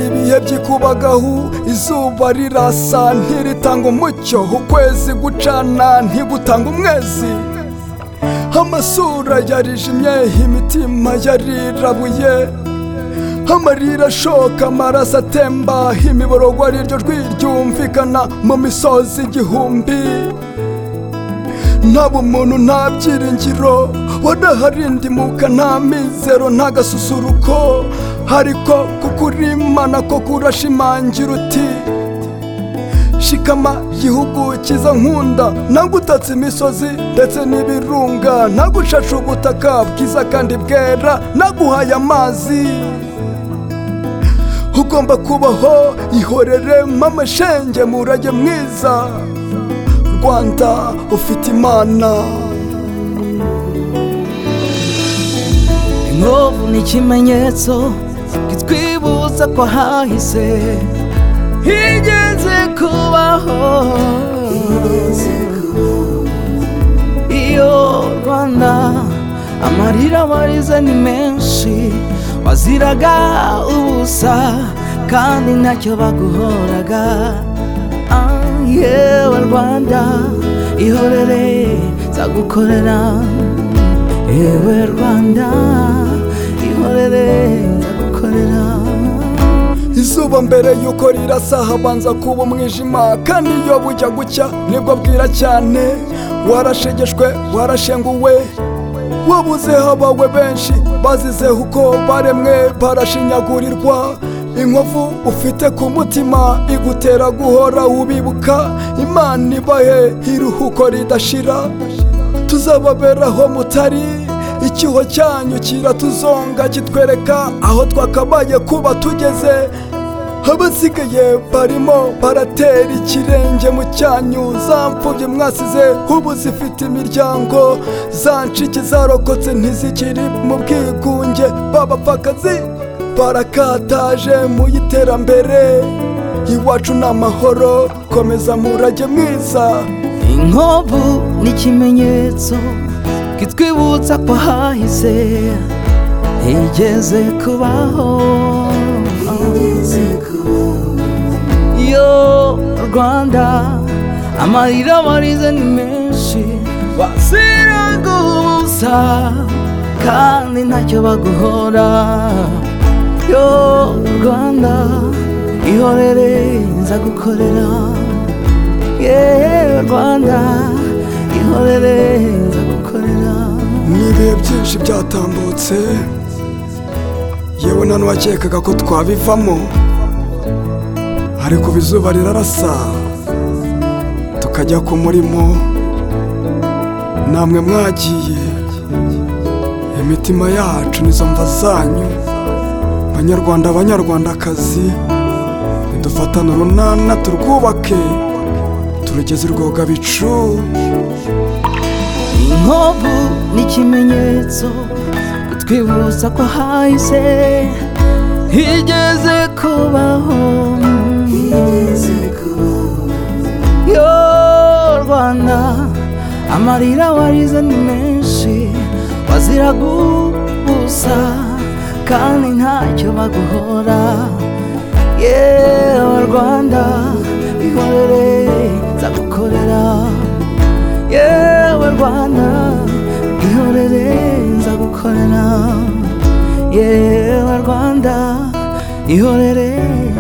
ibihe by'ikubagahu izuba rirasa ntiritanga umucyo ukwezi gucana ntigutanga umwezi amasura yarijimye imitima yarirabuye amarira ashoka amaraso atemba imiborogo ari ryo jwi ryumvikana mu misozi igihumbi nta bumuntu nta byiringiro wadahari ndimuka nta mizero nta gasusuruko ariko kukurimana ko kurashimangira uti shikama gihugu cyiza nkunda nagutatse imisozi ndetse n'ibirunga nagushashe ubutaka bwiza kandi bwera naguhaye amazi ugomba kubaho ihorere mamashenge murage mwiza rwanda ufite imana inkovu ni ikimenyetso kitwibuza ko hahise higeze kubaho iyo rwanda amarira warize ni menshi waziraga ubusa kandi ntacyo baguhoraga Ah, yewe rwanda ihorere nzagukorera yewe rwanda ihorere nzagukorera izuba mbere yuko rirasa habanza kuba umwijima kandi iyo bujya gucya nibwo bwira cyane warashegeshwe warashenguwe wabuzeho abawe benshi bazize uko baremwe barashinyagurirwa inkovu ufite ku mutima igutera guhora ubibuka imana ibahe iruhuko ridashira tuzababeraho mutari icyuho cyanyu kiratuzonga kitwereka aho twakabaye kuba tugeze abasigaye barimo baratera ikirenge mu cyanyu za mfubyi mwasize ubu zifite imiryango za ncike zarokotse ntizikiri mu bwigunge b'abapfakazi barakataje mu iterambere iwacu ni amahoro komeza murage mwiza inkovu ni ikimenyetso kitwibutsa ko hahise higeze kubaho yo rwanda amarira warize ni menshi wazira gusa kandi ntacyo baguhora yo rwanda ihorere nzagukorera yewe rwanda ihorere nzagukorera n'ibihe byinshi byatambutse yewe nta n'uwakekaga ko twabivamo ariko ubu izuba rirarasa tukajya ku murimo namwe mwagiye imitima yacu nizo mva zanyu banyarwanda banyarwandakazi nidufatane urunana turwubake turugeze rwogabicu inkovu ni ikimenyetso kitwibutsa ko hahise higeze kubaho yo rwanda amarira warize ni menshi wazira gusa kandi ntacyo baguhora yewe rwanda ihorere nzagukorera yewe rwanda ihorere nzagukorera yewe rwanda ihorere